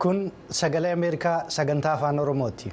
Kun sagalee Ameerikaa sagantaa afaan Oromooti.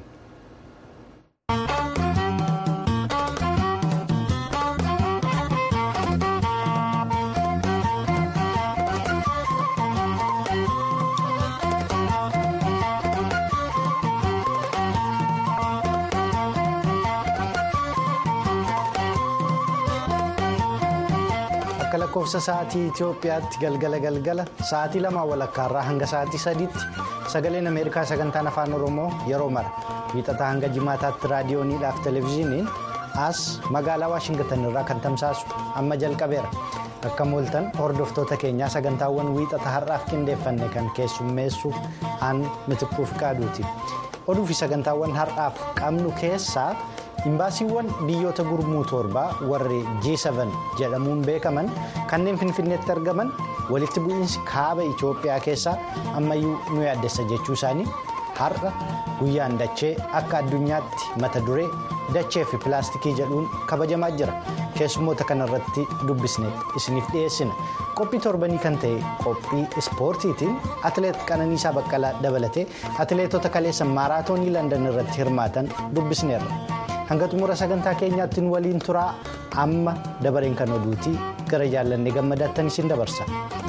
Akka lakkoofsa sa'aatii Itoophiyaatti galgala galgala sa'aatii lama walakkaarraa hanga sa'aatii sadiitti sagaleen Ameerikaa sagantaan afaan Oromoo yeroo mara wiixataa hanga jimaataatti raadiyooniidhaaf televezyiiniin as magaalaa Waashingtan irraa kan tamsaasu amma jalqabeera. Akka mooltan hordoftoota keenyaa sagantaawwan wiixata har'aaf qindeeffanne kan keessummeessu aan mitikkuuf qaaduuti. Oduu fi sagantaawwan har'aaf qabnu keessaa. Imbaasiiwwan biyyoota gurmuu torbaa warri G7 jedhamuun beekaman kanneen finfinneetti argaman walitti bu'iinsi kaaba Itoophiyaa keessaa ammayyuu nu yaaddessa jechuu isaanii har'a guyyaan dachee akka addunyaatti mata duree dachee fi pilaastikii jedhuun kabajamaa jira. Keessummoota kanarratti dubbisne isiniif dhiyeessina. Qophii torbanii kan ta'e qophii ispoortiitiin atileet Qananiisaa Baqqalaa dabalatee atileetota kaleessa maaraatoonii Landan irratti hirmaatan dubbisneerra. hanga xumura sagantaa keenyaatti nu waliin turaa amma dabareen kan oduutii gara jaallanne gammadaattan isin dabarsa.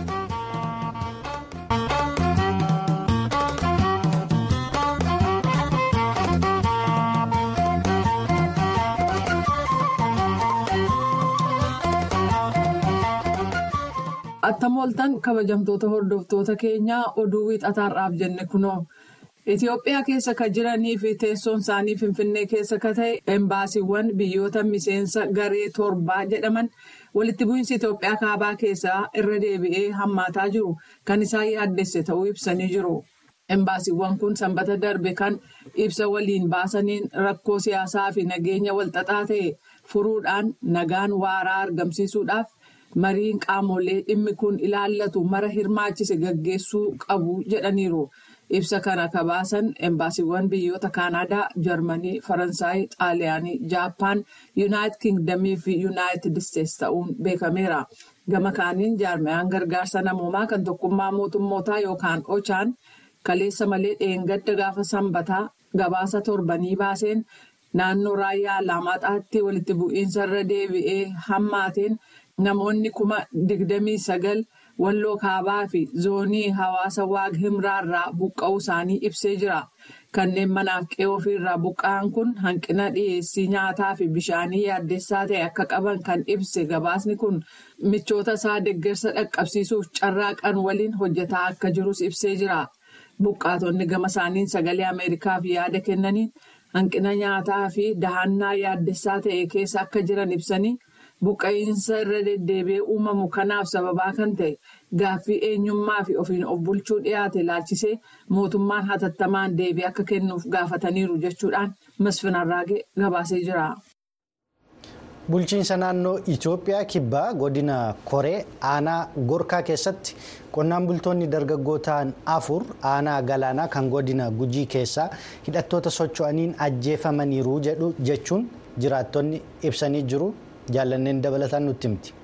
Attam ooltan kabajamtoota hordoftoota keenyaa oduu wiixataarraaf jenne kunoo. Itoophiyaa keessa kan jiranii fi teessoon isaanii Finfinnee keessa kan ta'e embaasiiwwan biyyoota miseensa garee torbaa jedhaman walitti bu'iinsi Itoophiyaa kaabaa keessaa irra deebi'ee hammaataa jiru kan isaan yaaddesse ta'uu ibsanii jiru. Embaasiiwwan kun sanbata darbe kan ibsa waliin baasaniin rakkoo siyaasaa fi nageenya walxaxaa ta'e furuudhaan nagaan waaraa argamsiisuudhaaf mariin qaamolee dhimmi kun ilaallatu mara hirmaachise gaggeessuu qabu jedhaniiru. Ibsa kana kabaasan embaasiiwwan biyyoota Kaanaadaa, Jarmanii, Faransaay, Xaaliyaanii, Jaappaan, Yuunaayitid Kingdamii fi Yuunaayitid Isteetsi ta'uun beekameera. Gama kaaniin jaarmayaan gargaarsa namoomaa kan tokkummaa mootummootaa yookaan ochaan kaleessa malee dheengadda gaafa sanbataa gabaasa torbanii baaseen naannoo raayyaa Alaamaaxaatti walitti bu'iinsa irra deebi'ee hammaateen namoonni kuma digdamii sagal. Walloo kaabaa fi zoonii hawaasa waag himraarraa buqqa'uu isaanii ibsee jira. Kanneen manaaf qe'ee ofiirraa buqqa'an kun hanqina dhiyeessii nyaataa fi bishaanii yaaddessaa ta'e akka qaban kan ibse gabaasni kun michoota isaa deeggarsa dhaqqabsiisuuf carraaqan waliin hojjetaa akka jirus ibsee jira. Buqqaatonni gama isaaniin sagalee Ameerikaaf yaada kennaniin hanqina nyaataa fi dahannaa yaaddessaa ta'e keessa akka jiran ibsanii. Buqqa'iinsa irra deddeebi'ee uumamu kanaaf sababaa kan ta'e gaaffii eenyummaa fi ofiin of bulchuu dhiyaate ilaalchisee mootummaan hatattamaan deebii akka kennuuf gaafataniiru jechuudhaan Masfin Arraagee gabaasee jira. Bulchiinsa naannoo Itoophiyaa kibbaa godina Koree aanaa Gorkaa keessatti qonnaan bultoonni dargaggoo ta'an afur aanaa galaanaa kan godina Gujii keessaa hidhattoota socho'aniin ajjeefamaniiru jechuun jiraattonni ibsanii jiru. jaallanneen dabalataan nutti himti.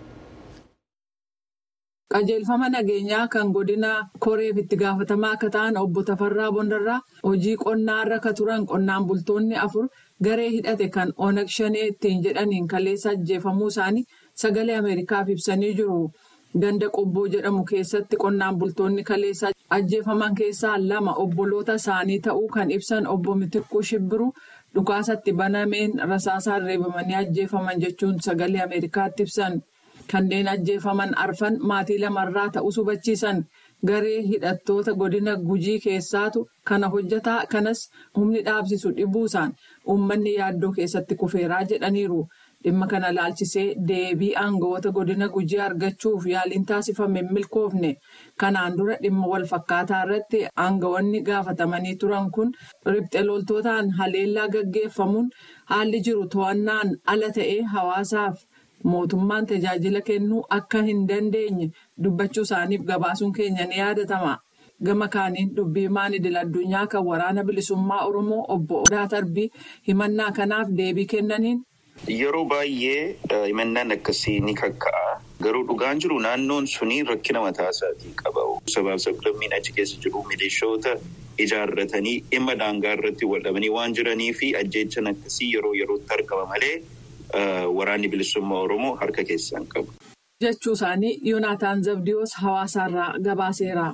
qajeelfama nageenyaa kan godina koreef itti gaafatamaa akka ta'an obbo Tafarraa Bondarraa hojii qonnaarra ka turan qonnaan bultoonni afur garee hidhate kan onag shanee ittiin jedhaniin kaleessa ajjeefamuu isaanii sagalee ameerikaaf ibsanii jiru. Ganda qobboo jedhamu keessatti qonnaan bultoonni kaleessa ajjeefaman keessaa lama obboloota isaanii ta'uu kan ibsan obbo Mitikkuu Shibbiru. dhukaasatti banameen rasaasaan reebamanii ajjeefaman jechuun sagalee ameerikaatti ibsan kanneen ajjeefaman arfan maatii lamarraa ta'us hubachiisan garee hidhattoota godina gujii keessaatu kana hojjetaa kanas humni dhaabsisu dhibuusaan uummanni yaaddoo keessatti kufeeraa jedhaniiru dhimma kana laalchisee deebii aangawoota godina gujii argachuuf yaaliin taasifame milkoofne kanaan dura dhimma wal fakkaataa irratti aangawoonni gaafatamanii turan kun riphxe loltootaan haleellaa gaggeeffamuun haalli jiru to'annaan ala ta'ee hawaasaaf mootummaan tajaajila kennuu akka hin dandeenye dubbachuu isaaniif gabaasuun keenya ni yaadatama. gama kaaniin dubbii idil addunyaa kan waraana bilisummaa oromoo obbo Odaa Tarbii himannaa kanaaf deebii kennaniin. Yeroo baay'ee himannaan akkasii ni kakka'a. Garuu dhugaan jiru naannoon suni rakkina mataa isaatii qaba. Sabaaf sablammiin achi keessa jiru milishoota ijaarratanii dhimma daangaa irratti waldhabanii waan jiranii fi ajjeechan akkasii yeroo yerootti argama malee waraanni bilisummaa Oromoo harka keessaan qabu. Jechuu isaanii Yoonaataan Zabdiyoos hawaasaarraa gabaaseera.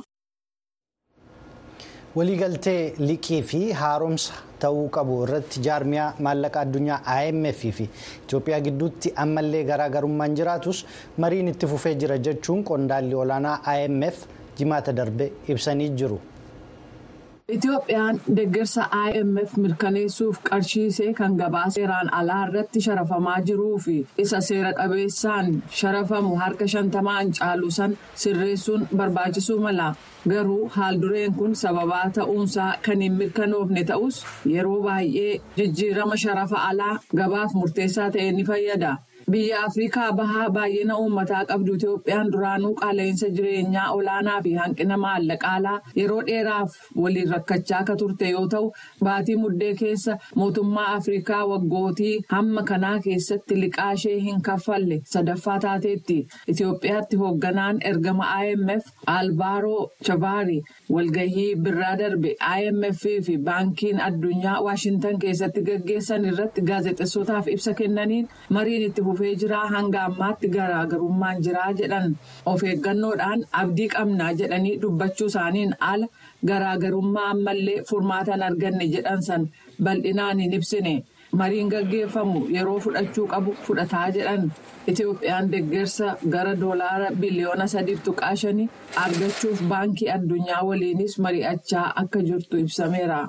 Waliigaltee liqii fi haaromsa ta'uu qabu irratti jaarmiyaa maallaqa addunyaa IMF fi Itoophiyaa gidduutti ammallee garaagarummaan jiraatus mariin itti fufee jira jechuun qondaalli olaanaa IMF jimaata darbe ibsanii jiru. Itoophiyaan deeggarsa IMF mirkaneessuuf qarshiisee kan gabaa seeraan alaa irratti sharafamaa jiruu fi isa seera qabeessaan sharafamu harka shantamaan caalu san sirreessuun barbaachisuu mala. Garuu haaldureen kun sababaa ta'uunsaa kan hin mirkanoofne ta'us yeroo baay'ee jijjiirama sharafa alaa gabaaf murteessaa ta'e ni fayyada. Biyya Afrikaa bahaa baay'ina uummataa qabdu Itoophiyaan duraanuu qaala'insa jireenyaa olaanaa fi hanqina maallaqaalaa yeroo dheeraaf waliin rakkachaa akka turte yoo ta'u, baatii muddee keessa mootummaa Afrikaa waggootii hamma kanaa keessatti liqaa ishee hin kaffalle sadaffaa taateetti. Itoophiyaatti hoogganaan ergama IMF Albaaroo Chabaari walgahii birraa darbe IMF fi baankiin addunyaa Waashintan keessatti gaggeessan irratti gaazexessootaaf ibsa kennaniin mariin itti fufee jira hanga ammaatti garaagarummaan jira jedhan of eeggannoodhaan abdii qabnaa jedhanii dubbachuu isaaniin ala garaagarummaa ammallee furmaatan arganne jedhan san bal'inaan hin ibsine mariin gaggeeffamu yeroo fudhachuu qabu fudhataa jedhan itoophiyaan deeggarsa gara doolaara biliyoona sadiif tuqaa shanii argachuuf baankii addunyaa waliinis mari'achaa akka jirtu ibsameera.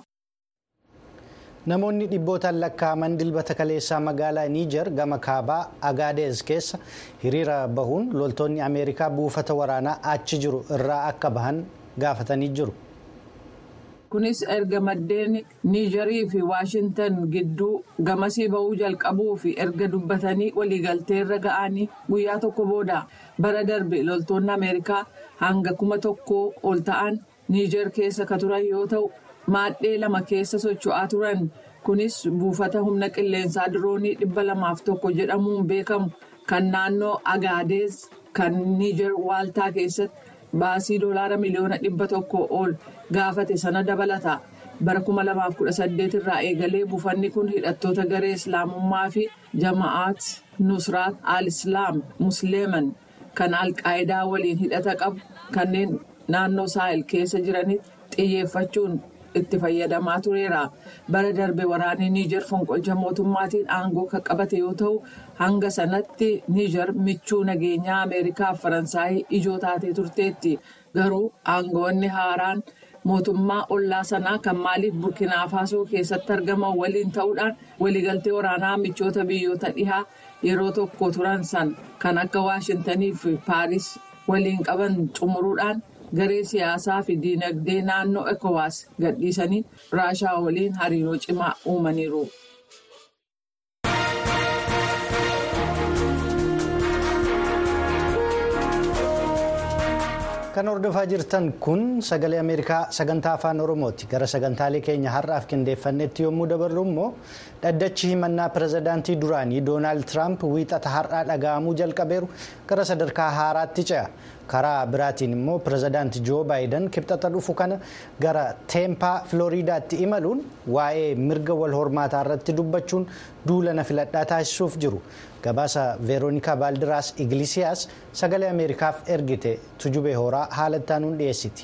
Namoonni dhibbootaan lakkaa'aman dilbata kaleessaa magaalaa Niijar gama kaabaa Agaadeez keessa hiriira bahuun loltoonni Ameerikaa buufata waraanaa achi jiru irraa akka bahan gaafatanii jiru. Kunis erga maddeen Niijarii fi Waashintan gidduu gamasii bahuu jalqabuu fi erga dubbatanii waliigalteerra ga'anii guyyaa tokko booda bara darbe loltoonni Ameerikaa hanga kuma tokkoo ol ta'an Niijar keessa ka turan yoo ta'u. maadhee lama keessa socho'aa turan kunis buufata humna qilleensaa diroonii dhibba lamaaf tokko jedhamuun beekamu kan naannoo agaadeez kan niijer waaltaa keessatti baasii doolaara miliyoona dhibba tokko ol gaafate sana dabalata bara 2018 irraa eegalee buufanni kun hidhattoota garee islaamummaa fi jama'aat nusraat al-islaam musliiman kan alqaayidaa waliin hidhata qabu kanneen naannoo saahil keessa jiranitti xiyyeeffachuun. itti fayyadamaa tureera bara darbe waraanni niijar fonqolcha mootummaatiin aangoo kan qabate yoo ta'u hanga sanatti niijar michuu nageenyaa ameerikaa fi faransaayii ijoo taatee turteetti garuu aangoonni haaraan mootummaa ollaa sanaa kan maaliif burkinaafasoo keessatti argaman waliin ta'uudhaan waliigaltee waraanaa michoota biyyoota dhihaa yeroo tokko turan san kan akka waashintanii fi paaris waliin qaban xumuruudhaan. garee siyaasaa fi diinagdee naannoo ekowaas gadhiisanii raashaa waliin hariiroo cimaa uumaniiru. kan hordofaa jirtan kun sagalee ameerikaa sagantaa afaan oromooti gara sagantaalee keenya har'aaf qindeeffannetti yommuu dabarru immoo dhaddachi himannaa pirezidaantii duraanii doonaald tiraamp wiixata har'aa dhaga'amuu jalqabeeru gara sadarkaa haaraatti ce'a karaa biraatiin immoo pirezidaanti joo baayidan kibxata dhufu kana gara teempaa filooriidaatti imaluun waa'ee mirga wal hormaataa irratti dubbachuun duulana filadhaa taasisuuf jiru gabaasa veeroonikaa baaldiraas igilisiyaas sagalee ameerikaaf ergite tujubee horaa haala ittaanuun dhiyeessiti.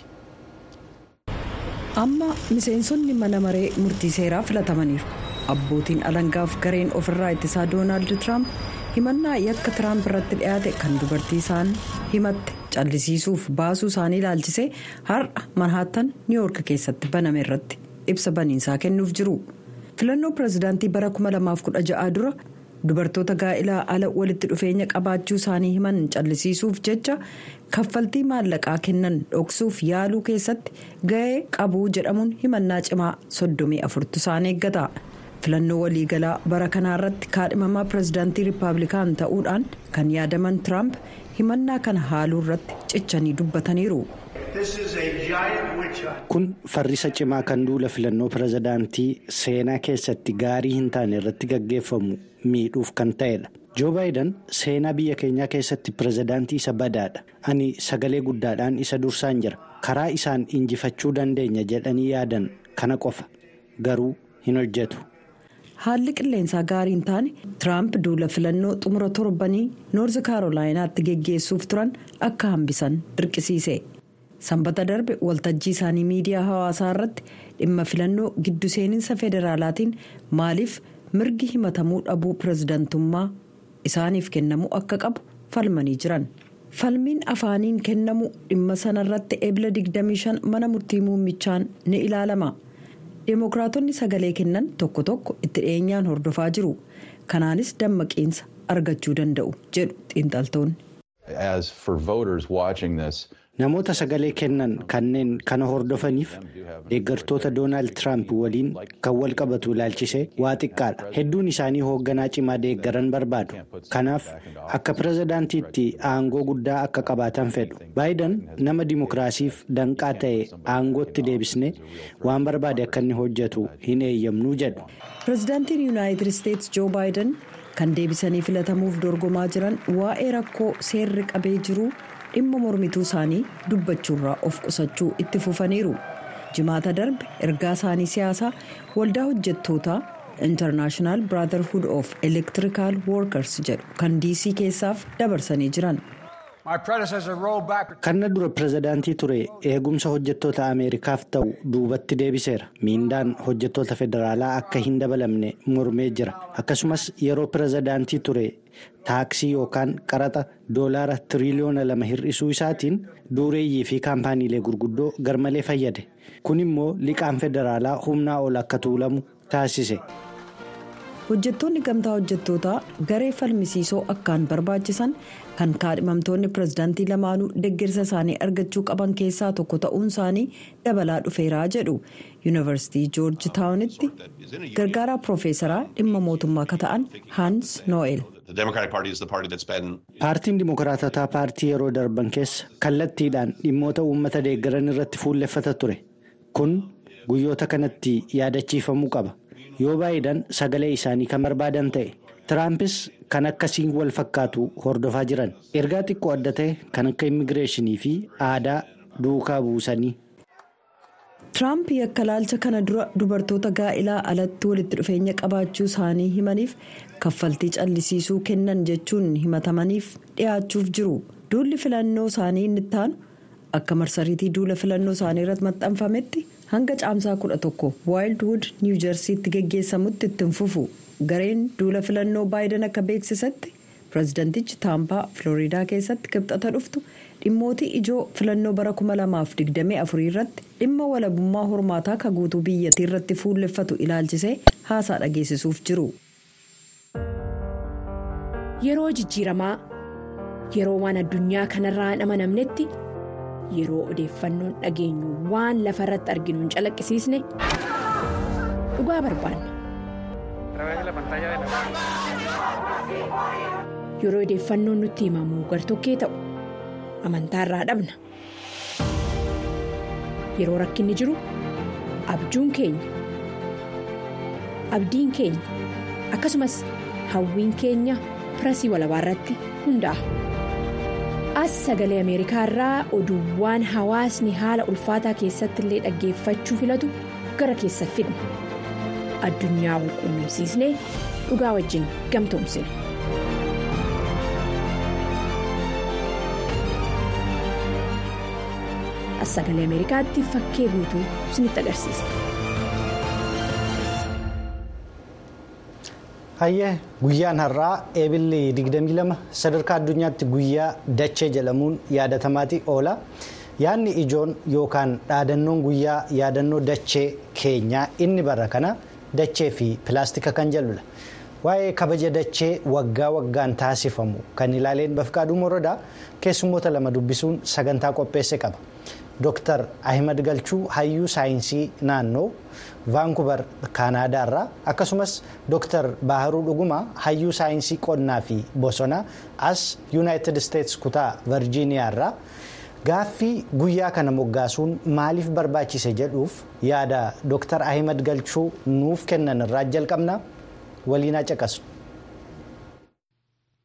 amma miseensonni mana maree murtii seeraa filatamaniiru abbootiin alangaaf gareen ofirraa ittisaa doonaald tiraamp himannaa yakka tiraamp irratti dhiyaate kan dubartii isaan himatte callisiisuuf baasuu isaanii ilaalchisee har'a manhaattan niiwoork keessatti baname irratti ibsa baniinsaa kennuuf jiru filannoo pirezidaantii bara 2016 dura dubartoota gaa'ilaa ala walitti dhufeenya qabaachuu isaanii himan callisiisuuf jecha kaffaltii maallaqaa kennan dhoksuuf yaaluu keessatti ga'ee qabuu jedhamuun himannaa cimaa soddomii afurtu isaan eeggata. filannoo waliigalaa bara kanaa irratti kaadhimamaa pirezidaantii riippaabilikaan ta'uudhaan kan yaadaman tiraamp himannaa kana haaluu irratti cichanii dubbataniiru. kun farrisa cimaa kan duula filannoo pirezidaantii seenaa keessatti gaarii hin taane irratti gaggeeffamu miidhuuf kan ta'edha joo baayiden seenaa biyya keenyaa keessatti pirezidaantii isa badaadha ani sagalee guddaadhaan isa dursaan jira karaa isaan injifachuu dandeenya jedhanii yaadan kana qofa garuu hin hojjetu. haalli qilleensaa gaarii hin taane tiraamp duula filannoo xumura torbanii noorzi kaarolaayinaatti geggeessuuf turan akka hambisan dirqisiise sanbata darbe waltajjii isaanii miidiyaa hawaasaa irratti dhimma filannoo giddu seeninsa federaalaatiin maaliif mirgi himatamuu dhabuu pirezidantummaa isaaniif kennamuu akka qabu falmanii jiran falmiin afaaniin kennamu dhimma sanarratti eebila 25 mana murtii muummichaan ni ilaalama. deemokiraatonni sagalee kennan tokko tokko itti dhiyeenyaan hordofaa jiru kanaanis dammaqiinsa argachuu danda'u jedhu xiinxaltoonni. namoota sagalee kennan kanneen kana hordofaniif deeggartoota doonaald tiraamp waliin kan wal qabatu ilaalchisee waa xiqqaadha hedduun isaanii hoogganaa cimaa deeggaran barbaadu kanaaf akka pirezidaantiitti aangoo guddaa akka qabaatan fedhu baayiden nama dimokiraasiif danqaa ta'e aangootti deebisnee waan barbaade akka inni hojjetu hin eeyyamnuu jedhu. pirezidaantiin yuunaayitid isteetsi joo baayiden kan deebisanii filatamuuf dorgomaa jiran waa'ee rakkoo seerri qabee jiru. dhimma mormituu isaanii dubbachuurraa of qusachuu itti fufaniiru jimaata darbe ergaa isaanii siyaasaa waldaa hojjettootaa intarnaashinaal brotherhood of electrical workers jedhu kan diisii keessaaf dabarsanii jiran. kanna dura pirezidaantii ture eegumsa hojjettoota ameerikaaf ta'u duubatti deebiseera miindaan hojjettoota federaalaa akka hin dabalamne mormee jira akkasumas yeroo pirezidaantii ture taaksii yookaan qaraxa doolaara tiriliyoona lama hir'isuu isaatiin dureeyyii fi kaampaaniilee gurguddoo garmalee fayyade kun immoo liqaan federaalaa humnaa ol akka tuulamu taasise. hojjettoonni gamtaa hojjettootaa garee falmisiisoo akkaan barbaachisan kan kaadhimamtoonni pirezidaantii lamaanuu deeggarsa isaanii argachuu qaban keessaa tokko ta'uun isaanii dabalaa dhufeeraa jedhu yuunivarsiitii joorji taawunitti gargaaraa piroofeesaraa dhimma mootummaa akka ta'an haans no'el. paartiin dimokiraatotaa paartii yeroo darban keessa kallattiidhaan dhimmoota uummata deeggaran irratti fuulleffata ture kun guyyoota kanatti yaadachiifamuu qaba. yoo baayiden sagalee isaanii kan barbaadan ta'e tiraampis kan akkasiin wal fakkaatu hordofaa jiran ergaa xiqqoo adda ta'e kan akka immigireeshinii fi aadaa duukaa buusanii. tiraamp yakka laalcha kana dura dubartoota gaa'ilaa alatti walitti dhufeenya qabaachuu isaanii himaniif kaffaltii callisiisuu kennan jechuun himatamaniif dhiyaachuuf jiru duulli filannoo isaanii inni ittaanu akka marsariitii duula filannoo isaanii irratti maxxanfametti. hanga caamsaa kudha tokko waayildwood niwuujarsiitti geggeessamutti ittiin fufu gareen duula filannoo baayiden akka beeksisetti pirezidaantichi taampaa filooriidaa keessatti kibxata dhuftu dhimmootii ijoo filannoo bara 2024 irratti dhimma walabummaa hormaataa ka guutuu biyyattii irratti fuulleffatu ilaalchisee haasaa dhageessisuuf jiru. yeroo jijjiiramaa yeroo waan addunyaa kanarraa hin amanamnetti. yeroo odeeffannoon dhageenyu waan lafa irratti arginu hin calaqqisiisne dhugaa barbaanna. yeroo odeeffannoon nutti himamu gartokkee ta'u amantaa irraa dhabna yeroo rakkinni jiru abjuun keenya abdiin keenya akkasumas hawwiin keenya pirasii walabaa irratti hundaa'a. as sagalee ameerikaa irraa oduuwwan hawaasni haala ulfaataa keessatti illee dhaggeeffachuu filatu gara keessa fidna addunyaa wal quunnamsiisnee dhugaa wajjin gamtoomsina. as sagalee ameerikaatti fakkee guutuu isinitti agarsiisa. hayyee guyyaan har'aa eebilli 22 sadarkaa addunyaatti guyyaa dachee jedhamuun yaadatamaati oola yaadni ijoon yookaan dhaadannoon guyyaa yaadannoo dachee keenyaa inni bara kana dachee fi pilaastika kan jedhudha waa'ee kabaja dachee waggaa waggaan taasifamu kan ilaaleen bafqaaduu morodaa keessummoota lama dubbisuun sagantaa qopheesse qaba. Dr. Ahimad Galchuu hayyuu saayinsii naannoo vaankubar kaanaadaarraa akkasumas Dr. Baharuu Dhugumaa hayyuu saayinsii qonnaa fi bosonaa as yuunaayitid isteetsi kutaa virjiiniyaarraa gaaffii guyyaa kana moggaasuun maaliif barbaachise jedhuuf yaada Dr. Ahimad Galchuu nuuf kennan irraa jalqabna waliin caqasu.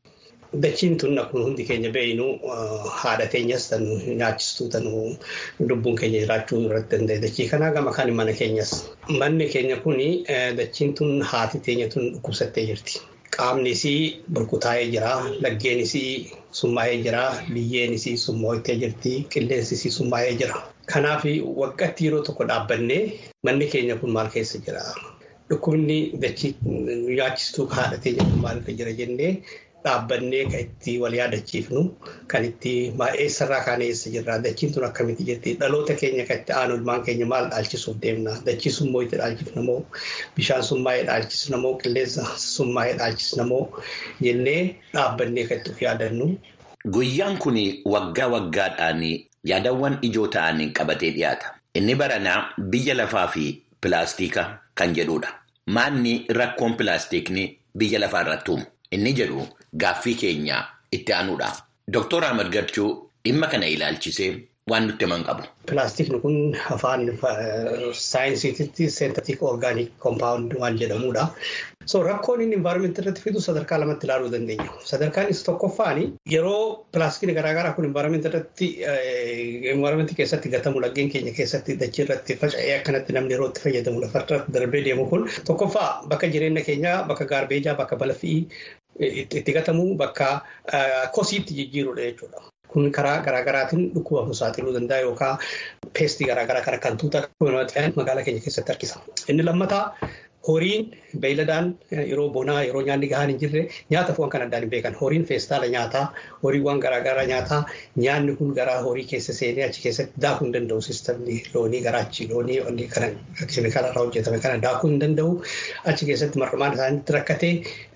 dachiin tun akkuma hundi keenya beeynu haadha keenyas tan nyaachistuu tan lubbuun keenya jiraachuu irratti danda'e dachii kanaa gama kan mana keenyas. Manni keenya kuni dachiin tun haati teenya tun dhukkubsattee jirti. Qaamni isii burkutaa'ee jira, laggeen isii summaa'ee jira, biyyeen isii summooytee jirti, qilleensi isii summaa'ee jira. Kanaaf waggaatti yeroo tokko dhaabbannee manni keenya kun maal keessa jira? Dhukkubni dachii nyaachistuu haadha teenya kun maal jira jennee dhaabbannee kan itti wal yaadachiifnu kan itti eessarraa kaan eessa jirra dachiin tun akkamitti jirti dhaloota keenya kan itti aanu ilmaan keenya maal dhaalchisuuf deemna dachii summoo itti dhaalchifna moo bishaan summaa'ee dhaalchisna moo qilleensa summaa'ee dhaalchisna moo jennee dhaabbannee kan itti of yaadannu. Guyyaan kun waggaa waggaadhaan yaadawwan ijoo ta'anii qabatee dhiyaata. Inni baranaa biyya lafaa fi pilaastika kan jedhudha. Maanni rakkoon pilaastikni biyya lafaa irratti uumu? Inni jedhu gaaffii keenya itti aanuudha. Dooktor Ahmad Gachuu dhimma kana ilaalchisee waan nutti himan qabu. Pilaastikni kun afaan saayinsiititti seentatik orgaanik koompaawundi waan jedhamudha. So rakkoon inni envaarmentii irratti fidu sadarkaa lamatti ilaaluu dandeenya. Sadarkaan isa tokkoffaan yeroo pilaastikni garaagaraa kun envaarmentii irratti envaarmentii keessatti gatamu laggeen keenya keessatti dachii irratti faca'ee akkanatti namni yeroo itti fayyadamu lafarra darbee deemu kun tokkoffaa bakka jireenya keenyaa bakka gaarbeejaa bakka balfii itti gatamu bakka kosiitti jijjiirudha jechuudha. Kun karaa garaagaraatiin dhukkuba nu saaxiluu danda'a yookaan peestii garaagaraa kan kan tuuta magaalaa keenya keessatti harkisa. Inni lammataa horiin beeyladaan yeroo bonaa yeroo nyaanni gahaan hin jirre nyaata foon kan addaan hin beekan horiin feestaala nyaataa horiiwwan garaagaraa nyaataa nyaanni kun garaa horii keessa seenee achi keessatti daakuu hin danda'u sistamni loonii garaachi loonii wanni kana keemikaala irraa hojjetame kana daakuu hin danda'u achi keessatti marmaan isaaniitti rakkatee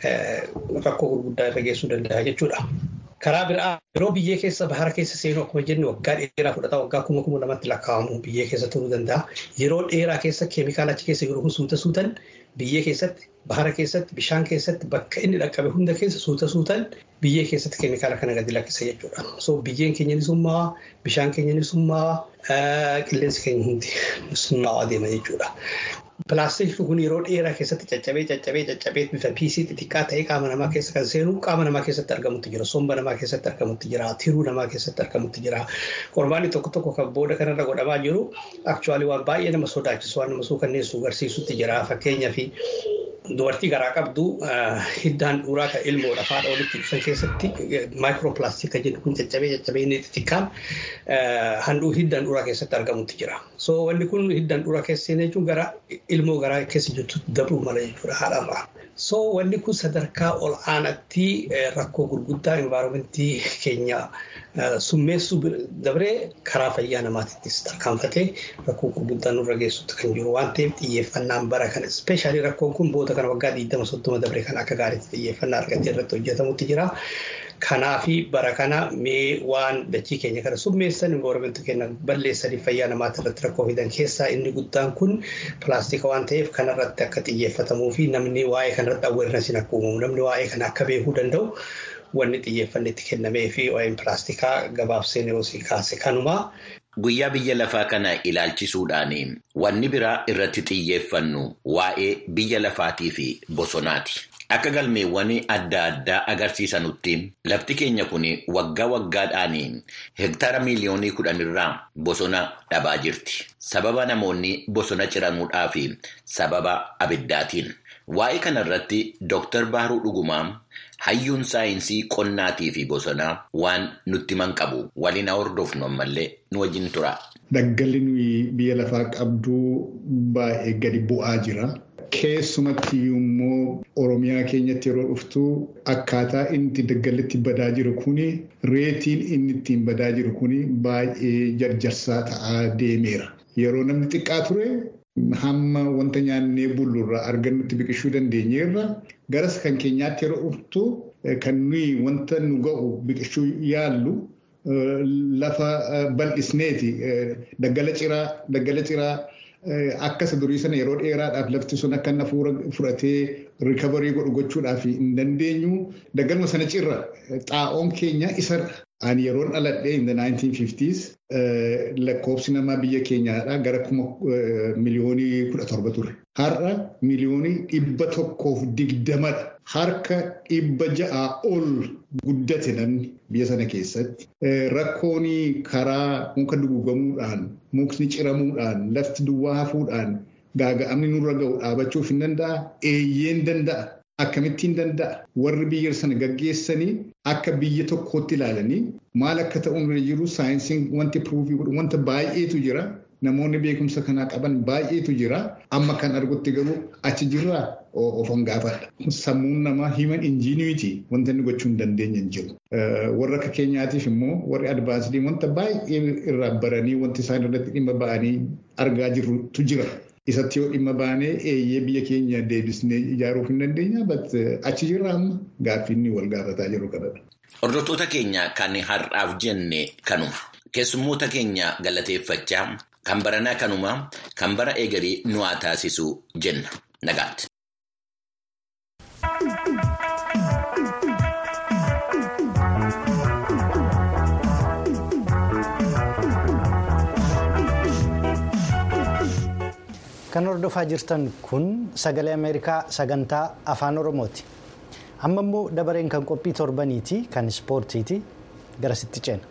rakkoo gurguddaa irra geessuu danda'a jechuudha. Karaa biraa yeroo biyyee keessa bahara keessa seenu akkuma jennu waggaa dheeraa fudhata waggaa kuma kuma lamatti lakkaa'amu biyyee keessa turuu danda'a. Yeroo dheeraa keessa keemikaala achi keessa yeroo suuta suutan biyyee keessatti bahara keessatti bishaan keessatti bakka inni dhaqqabe hunda keessa suuta suutan biyyee keessatti keemikaala kana gadi lakkisa jechuudha. So biyyeen keenya ni summaawaa bishaan keenya ni summaawaa qilleensi keenya hundi summaawaa deema jechuudha. Pilaastikni kun yeroo dheeraa keessatti caccabee caccabee caccabee bifa piisii xixiqqaa ta'ee qaama namaa keessa kan seenu qaama namaa keessatti argamutti jira. Somba namaa keessatti argamutti jira. Tiruu namaa keessatti argamutti jira. Qormaanni tokko tokko kan booda kanarra godhamaa jiru akchuwaalii waan baay'ee nama sodaachisu waan nama suukanneessu agarsiisutti jira. Fakkeenyaaf dubartii garaa qabdu hiddaan dhuuraa kan ilmoodha haadha walitti dhufan keessatti maayikiroopilaastika jedhu kun caccabee caccabee inni xixiqqaan handhuu hiddaan dhuuraa keessatti argamutti jira. So wanni kun hiddaan dhuuraa keessa seenee jechuun gara ilmoo garaa keessa jirtu dabruu mala jechuudha haadharraa. So wanni kun sadarkaa ol aanaatti rakkoo gurguddaa envaaroomentii keenya summeessuu dabree karaa fayyaa namaatittis tarkaanfatee rakkoo gurguddaa nurra geessutti kan jiru waan ta'eef xiyyeeffannaan bara kana ispeeshaalii rakkoon kun booda kana waggaa 20 dabree kan akka gaariitti xiyyeeffannaa argatee irratti hojjetamutti jira. Kanaafi bara kana mee waan dachii keenya kana summeessan envaaroomentii keenya balleessanii fayyaa namaatti irratti rakkoo fidan keessaa inni guddaan kun pilaastika waan ta'eef kanarratti akka xiyyeeffatamuu fi namni waa'ee kanarratti awweernasiin akka uumamu namni waa'ee kana akka beekuu danda'u wanni xiyyeeffanni itti kennamee fi waa'een pilaastikaa gabaabsee neosii kaase kanuma. Guyyaa biyya lafaa kana ilaalchisuudhaan wanni biraa irratti xiyyeeffannu waa'ee biyya lafaatii fi bosonaati. Akka galmeewwan adda addaa agarsiisanutti lafti keenya kun waggaa waggaadhaan hektaara miiliyoonii kudhanirraa bosona dhabaa jirti. Sababa namoonni bosona ciramuudhaa fi sababa abiddaatiin. Waa'ee kanarratti Dooktar Baaruu Dhugumaa hayyuun saayinsii qonnaatii fi bosonaa waan nutti himan qabu waliin hordofnu ammallee nu wajjin tura. Daggalli nuyi biyya lafaa qabduu baay'ee gadi bu'aa jira. Keessumatti immoo Oromiyaa keenyatti yeroo dhuftu akkaataa inni daggalli itti badaa jiru kuni reetiin inni ittiin badaa jiru kuni baay'ee jarjarsaa ta'aa deemeera. Yeroo namni xiqqaa ture hamma wanta nyaannee bullurraa argannutti biqilchuu dandeenyeerra garas kan keenyaatti yeroo dhuftu kan nuyi wanta nu ga'u biqilchuu yaallu lafa bal'isneeti daggala ciraa daggala ciraa. Akkasa durii sana yeroo dheeraadhaaf lafti sun akka nafuura fudhatee rikabarii godhu gochuudhaaf hin dandeenyu. Daggaluma sana cirra xaa'oon keenya isa Ani yeroon dhaladhee in the 1950s lakkoofsi namaa biyya keenyaadhaa gara kuma miliyoonii kudha torba ture. Har'a miliyoonii dhibba tokkoof digdamadha. Harka dhibba ja'aa ol guddate namni biyya sana keessatti. Rakkoon karaa muka dugugamuudhaan, mukni ciramuudhaan, lafti duwwaa hafuudhaan gaaga'amni nurra ga'u dhaabachuuf hin danda'a. Eeyyeen danda'a. Akkamittiin danda'a? Warri biyya sana gaggeessanii akka biyya tokkootti ilaalanii maal akka ta'u irra jiru saayinsiin wanti piruufii godhu wanta baay'eetu jira. Namoonni beekumsa kanaa qaban baay'eetu jira. Amma kan argutti garuu achi jirraa ofan gaafadha. Sammuun namaa himan injiiniwitii wanta inni gochuu hin dandeenye hin jiru. Warra akka keenyaatiif immoo warri advaansii wanta baay'ee irraa baranii wanti isaan irratti dhimma ba'anii argaa jirrutu jira. Isatti yoo dhimma baanee eeyyee biyya keenya deebisnee ijaaruuf hin dandeenya. Achi jirra amma gaaffiinni wal gaafataa jiru kanadha. Hordoftoota keenya kan har'aaf jenne kanuma. Keessummoota keenya galateeffachaa kan baranaa kanuma kan bara eegalee nu haa taasisu jenna. Nagaatti. Kan hordofaa jirtan kun sagalee Ameerikaa sagantaa afaan Oromooti. Amma immoo dabareen kan qophii torbaniiti kan ispoortiiti garasitti ceena.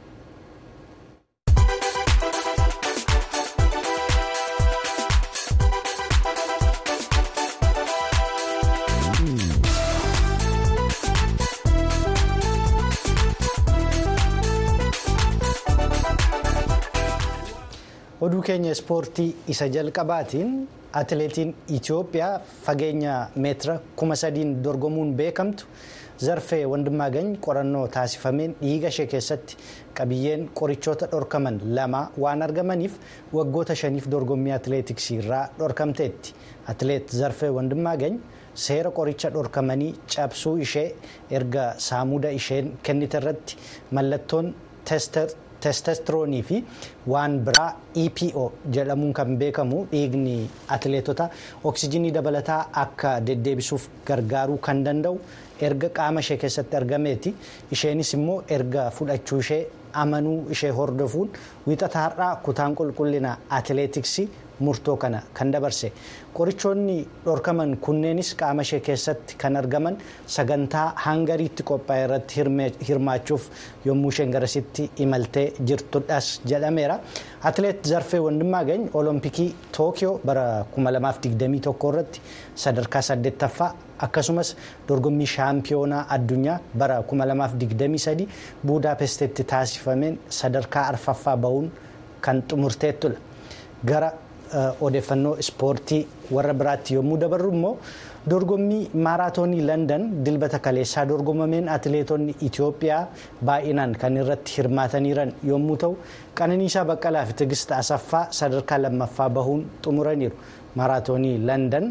oduu keenya ispoortii isa jalqabaatiin atileetiin itiyoophiyaa fageenya meetira kuma sadiin dorgomuun beekamtu zarfee wandimmaagany qorannoo taasifameen dhiiga ishee keessatti qabiyyeen qorichoota dhorkaman lama waan argamaniif waggoota shaniif dorgommii atileetiksii irraa dhorkamteetti atileet zarfee wandimmaagany seera qoricha dhorkamanii cabsuu ishee erga saamuda isheen kennite irratti mallattoon teester. teestestiroonii fi waan biraa epo jedhamuun kan beekamu dhiigni atileetota oksijinii dabalataa akka deddeebisuuf gargaaruu kan danda'u erga qaama ishee keessatti argameeti isheenis immoo erga fudhachuu ishee amanuu ishee hordofuun wiixata har'aa kutaan qulqullina atileetiksii murtoo kana kan dabarse qorichoonni dhorkaman kunneenis qaama ishee keessatti kan argaman sagantaa hangariitti qophaa'e irratti hirmaachuuf yommuu isheen garasitti imaltee jirtudhas jedhameera atileet zarfee wandimmaagany olompikii tookiyoo bara 2021 irratti sadarkaa 8ffaa akkasumas dorgommii shaampiyoonaa addunyaa bara 2023 buudaapestetti taasifameen sadarkaa arfaffaa bahuun kan xumurteettudha gara. odeeffannoo ispoortii warra biraatti yommuu dabarru immoo dorgommii maaraatoonii landan dilbata kaleessaa dorgomameen atileetonni itiyoophiyaa baay'inaan kan irratti hirmaataniiran yommuu ta'u qananiisaa baqqalaa fi tigist asaffaa sadarkaa lammaffaa bahuun xumuraniiru maaraatoonii landan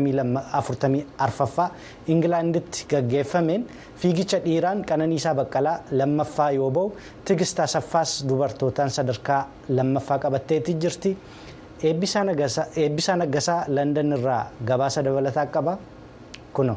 44ffaa ingilaanditti gaggeeffameen fiigicha dhiiraan qananiisaa baqqalaa lammaffaa yoo bahu tigist asaffaas dubartootaan sadarkaa lammaffaa qabatteetti jirti. eebbisaa naggasaa landan irraa gabaasa dabalataa qaba kuno.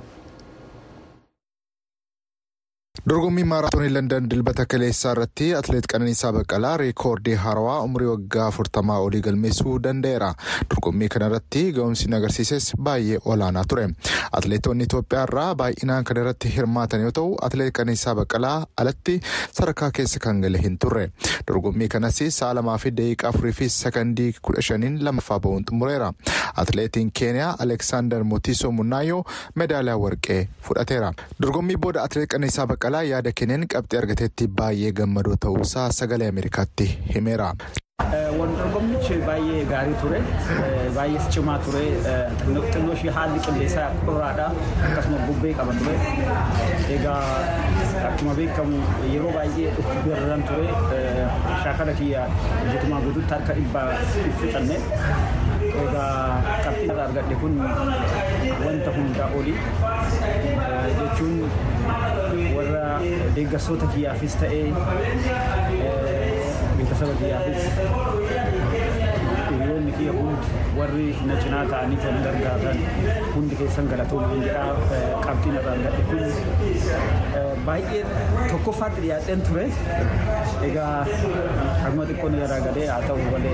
dorgommii maaraatoonii landan dilbata kaleessaa irratti atileet qananiisaa baqqalaa reekoordii haarawaa umurii waggaa afurtamaa olii galmeessuu danda'eera dorgommii kana irratti ga'umsi agarsiises baay'ee olaanaa ture atileetonni itoophiyaa irraa baay'inaan kan irratti hirmaatan yoo ta'u atileet qananiisaa baqqalaa alatti sadarkaa keessa kan gale hin turre dorgommii kanas sa'a lamaa fi daqiiqaa afurii fi sakandii kudha shaniin lammaffaa bahuun xumureera atileetiin keeniyaa aleksaandar motiisoo munnaayyoo meedaaliyaa warqee fudhateera dorgommii booda atileet qananiisaa baqqalaa yaada kenneen qabxii argateetti baay'ee gammadoo ta'uusaa sagalee ameerikaatti himeera. Dorgommichi baay'ee gaarii ture baay'ee cimaa ture xinnoo ishee haalli qilleensaa qorraadha akkasuma bubbee qaba ture egaa akkuma beekamu yeroo baay'ee dhukkubirran ture shaakala kiyya guutumaa guutuutti harka dhibbaa fixanne egaa qabxiin irraa argadhe kun wanta hundaa oli jechuun warra deeggarsoota kiyyaafis ta'ee beeksisa kiyyaafis hiriyoonni kiyya hundi warri na cinaa ta'anii kan gargaaran hundi keessan galatoomaa jedha qabxiin irraan gadhe kun baay'ee tokkoffaatti dhiyaadheen ture egaa akkuma xiqqoon irraa gadee haa ta'u malee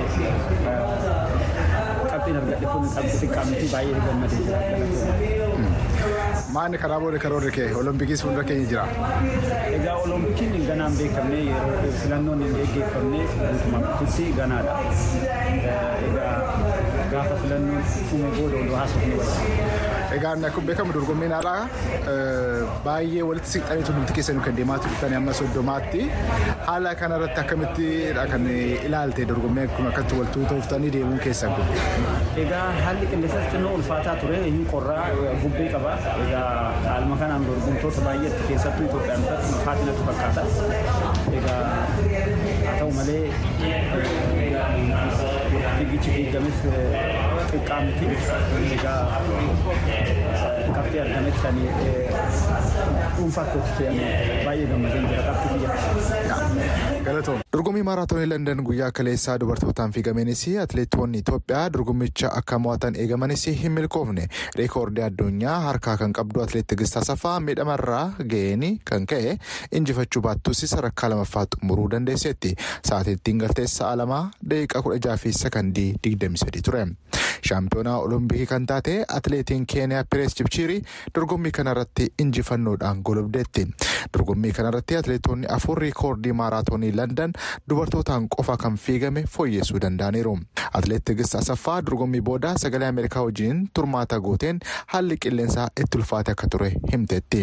qabxiin argadhe kun qabxii xiqqaa miti baay'ee gammadee jira galatoomaa. Maanni karaa booda karoorri kee olompikis fuuldura keenya jira. Egaa olompikiin ganaan beekamne yeroo filannoon hin geggeeffamne guutumaa guututti ganaadha. Egaa gaafa filannoon dhume booda oduu haasofne wayya. Egaa akkuma beekamu dorgommiin alaa baay'ee walitti siqxaniitu nuti keessanii kan deemaa turtan amma soddomaatti haala kanarratti akkamittidha kan ilaalte dorgommii kun akkatti wal tuutooftanii deemuun keessan kun. Egaa haalli qilleensas xinnoo ulfaataa ture inni qorraa bubbee qaba. Egaa haaluma kanaan dorgomtoota baay'eetti keessattuu Itoophiyaan biratti ulfaatina natti fakkaata. Egaa haa ta'u malee fiigichi fiigames xiqqaa miti. Egaa qabxii argametti kan dhuunfaa kootti baay'ee gammadeen jira qabxii biyya. Galatoom. Dorgommii maaraatoonii Landan guyyaa kaleessaa dubartootaan fiigameenis atileetonni Itoophiyaa dorgommicha akka mo'atan eegamanis hin milkoofne reekoordii addunyaa harkaa kan qabdu atileet Tigistaa Safaa miidhamarraa ga'een kan ka'e injifachuu baattus sadarkaa lammaffaa xumuruu dandeesseetti. Sa'aatiittiin galtees sa'a lamaa daqiiqaa kudha jaha fi sakandii digdami sadii ture. Shaampiyoonaa Olompikii kan taate atileetiin Keeniyaa Pirees Jibchiirii dorgommii kanarratti injifannoodhaan golobdeetti. Dorgommii kanarratti atileetonni afur reekoordii maaraatoonii Landan dubartootaan qofa kan fiigame fooyyessuu danda'aniiru. Atileet Tigist Asaffaa dorgommii booda sagalee Ameerikaa wajjin turmaata gooteen haalli qilleensaa itti ulfaate akka ture himteetti.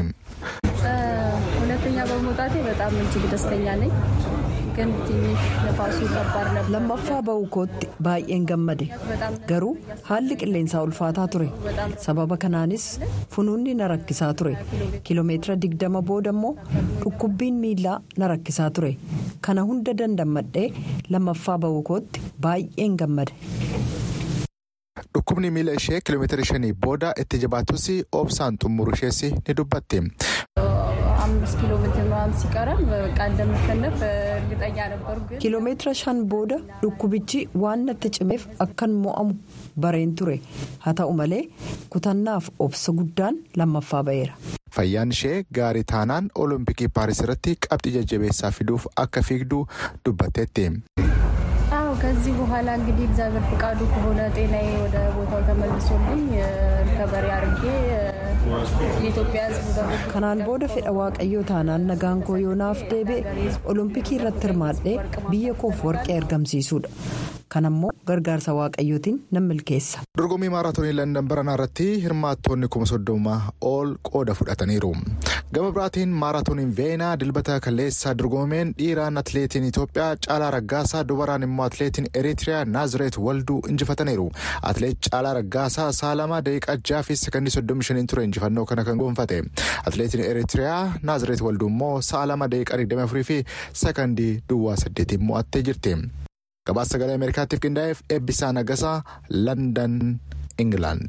ሁለተኛ በመውጣቴ በጣም እጅግ ደስተኛ ነኝ። ግን ትንሽ ነፋሱ ከባድ ነበር። lammaffaa ba'uu kootti baay'een gammade garuu haalli qilleensaa ulfaataa ture sababa kanaanis funuunni na rakkisaa ture kiiloomeetira digdama booda immoo dhukkubbiin miilaa na rakkisaa ture kana hunda dandammadhee lammaffaa ba'uu kootti baay'een gammade. Dhukkubni miila ishee kiiloomeetira shanii booda itti jabaatus obsaan xumuru ishees ni dubbatti. አምስት ኪሎ ሜትር ምናምን ሲቀረን በቃ እንደምሸነፍ እርግጠኛ ነበሩ። ግን kiiloomeetira shan booda dhukkubichi waan natti cimeef akkan mo'amu bareen ture haa ta'u malee kutannaaf obsa guddaan lammaffaa ba'eera. Fayyaan ishee gaarii taanaan olompikii paaris irratti qabxii jajjabeessaa fiduuf akka fiigdu dubbatteetti. አዎ ከዚህ በኋላ እንግዲህ እግዚአብሔር ፍቃዱ ከሆነ ጤናዬ ወደ ቦታው ተመልሶልኝ ሪከቨሪ አድርጌ የኢትዮጵያ ሕዝብ ደግሞ kanaan booda fedha waaqayyoo taanaan nagaan koo yoonaaf deebi'e olompikii irratti hirmaadhee biyya koof warqee argamsiisuudha kanammoo gargaarsa waaqayyootiin nan milkeessa. Dorgommii maaraatoonii Landan baranaa irratti hirmaattonni kuma soddoma ol qooda fudhataniiru. Gama biraatiin maaraatooniin Veenaa dilbata kaleessaa dorgomameen dhiiraan atileetiin Itoophiyaa Caalaa Raggaasaa dubaraan immoo atileetiin Eritiriyaa Naazireet Walduu injifataniiru. Atileet Caalaa Raggaasaa sa'a lama daqiiqaa jaha fi sekondii soddomii shaniin ture injifannoo kana kan gonfate. Atileetiin Eritiriyaa Naazireet Walduu immoo sa'a lama daqiiqaa digdamii afurii fi sekondii duwwaa saddeetiin mo'attee jirti. Gabaasa sagalee Ameerikaatiif qindaa'eef eebbisaa nagasaa Landan Ingilaand.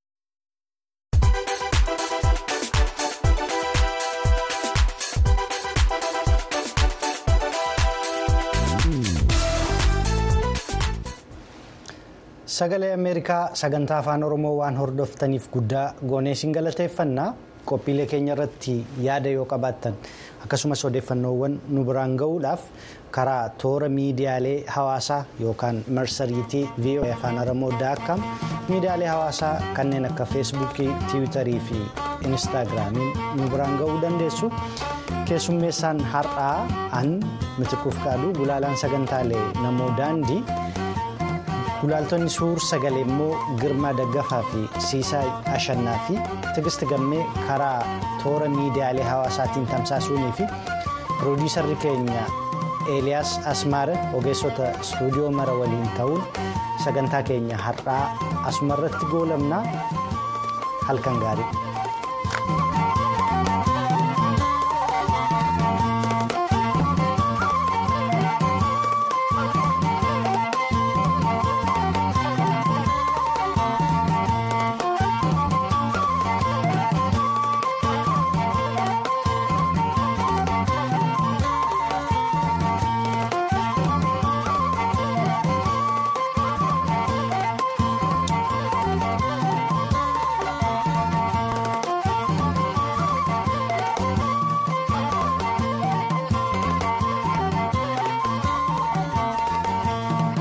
Sagalee Ameerikaa sagantaa afaan Oromoo waan hordoftaniif guddaa goonee isin galateeffannaa qophiilee keenya irratti yaada yoo qabaattan akkasumas odeeffannoowwan nu biraan ga'uudhaaf karaa toora miidiyaalee hawaasaa yookaan marsariitii VOA afaan Oromoo daakam miidiyaalee hawaasaa kanneen akka feesbuukii tiwiitarii fi inistaagiraamiin nu biraan ga'uu dandeessu. Keessummeessaan har'aa an mitikuuf qaadu gulaalaan sagantaalee namoo daandii. Gulaaltonni suur sagalee immoo Girmaa Daggafaa fi Siisaa Ashannaa fi Tigist Gammee karaa toora miidiyaalee hawaasaatiin tamsaasuunii fi piroodiisarri keenya Eeliyaas Asmaara ogeessota istuudiyoo mara waliin ta'uun sagantaa keenya har'aa asumarratti goolabnaa halkan gaarii.